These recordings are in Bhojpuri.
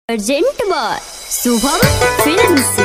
अर्जेंट बार शुभम फिल्म्स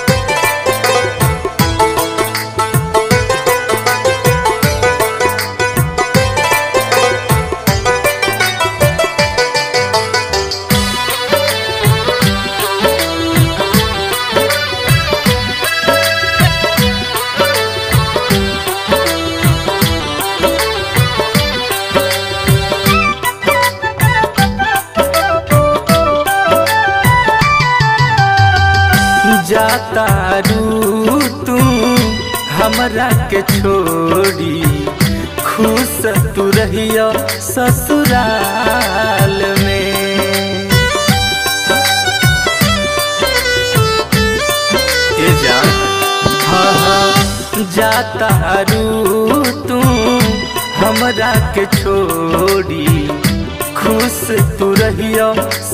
जाता रू तू हमरा के छोड़ी खुश तू रहियो ससुराल में ए जान हाँ हाँ जाता रू तू हमरा के छोड़ी खुश तू रहियो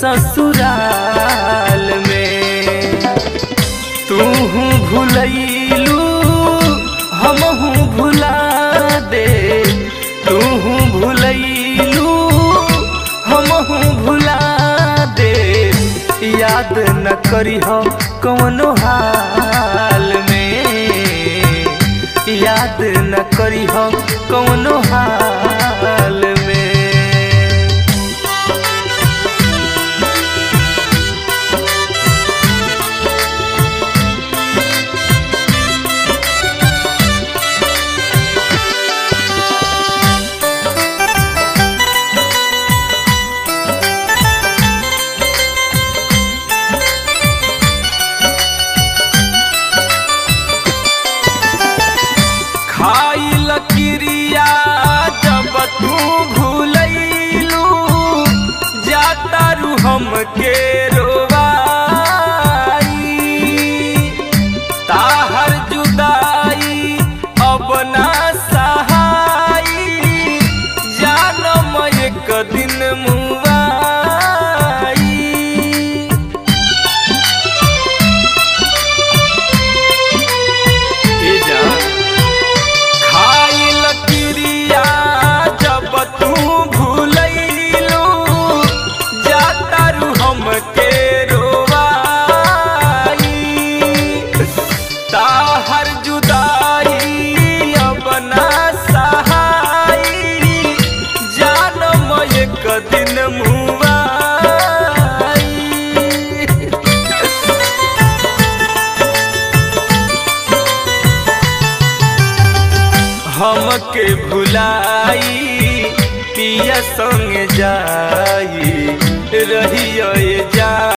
ससुराल में तू भूलैलू हमहू भुला दे तू भूलैलू हमहू भुला दे याद न करी हो कौनो हाल में याद न करी हो कौनो हाल में खाइल क्रिया जब तू भूलैलू जातारू हमके रोवाई ताहर जुदाई अब ना सहाई जानम एक दिन मुआई ए जान खाइल क्रिया जब तू भूलैलू जातारू हमके रोवाई ताहर जुदाई अब ना सहाई जानम एक दिन मुआई हमके भुलाई पिया संग जाई रहियो जा